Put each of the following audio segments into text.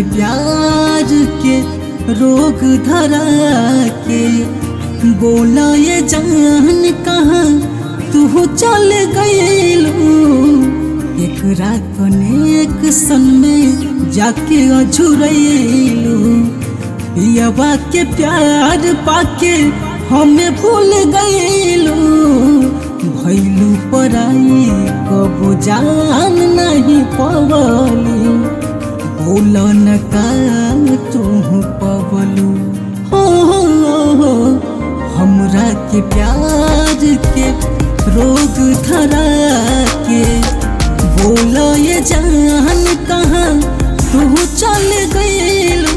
प्यार के रोग धरा के बोला ये जान कहाँ तू चल गईलू एकरा कनेक सन में जाके अझुरैलू पियवा के प्यार पाके हमें भूल गईलू भैलू पराई कबो जान नहीं पवली बोल न का तू पवलू हो, हो, हो हमरा के प्यार के रोग धरा के बोल ये जान कहाँ तू चल गईलू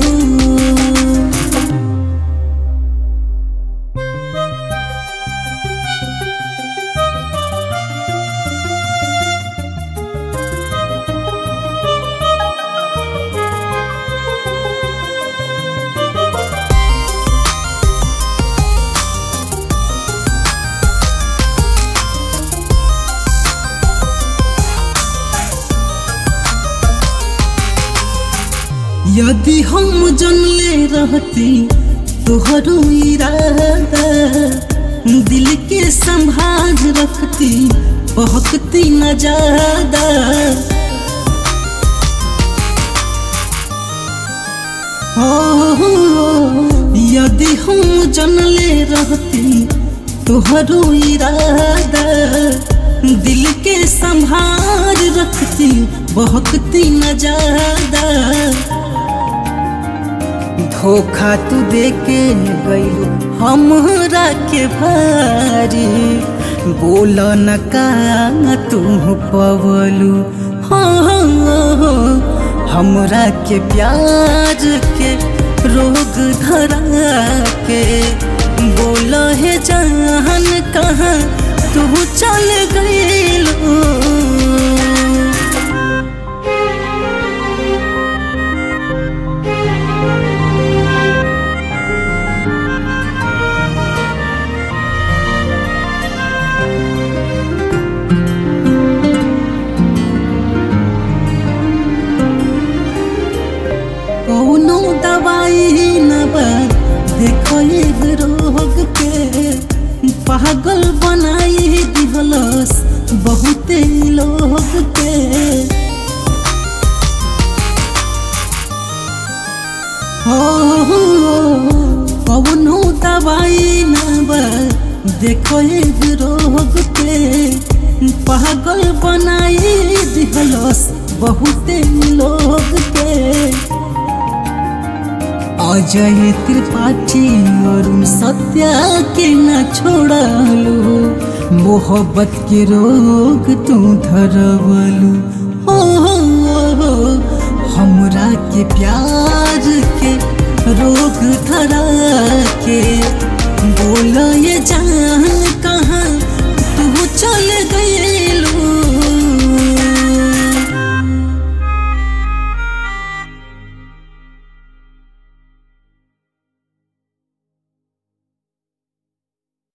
यदि हम जनले रहती तोहरो इरादा दिल के संभाल रखती बहकती न ज्यादा हो यदि हम जनले रहती तोहरो इरादा दिल के संभाल रखती बहकती न ज्यादा धोखा तू दे के गईलू हमरा के भारी बोल न का तू पवलू हो, हो, हो हमरा के प्यार के रोग धरा के बोल है जान कहाँ तू चल गईलू कौनो दवाई न बा देखो एक रोग के पागल बनाई दिहलस बहुते लोग के हो कौनो दवाई न बा देखो एक रोग के पागल बनाई दिहलस बहुते लोग के अजय त्रिपाठी अरुण सत्या के न छोड़लू मोहब्बत के रोग तू धरवलू हो, हो, हो हमरा के प्यार के रोग धरा के बोल ये जान कहाँ तू चल गए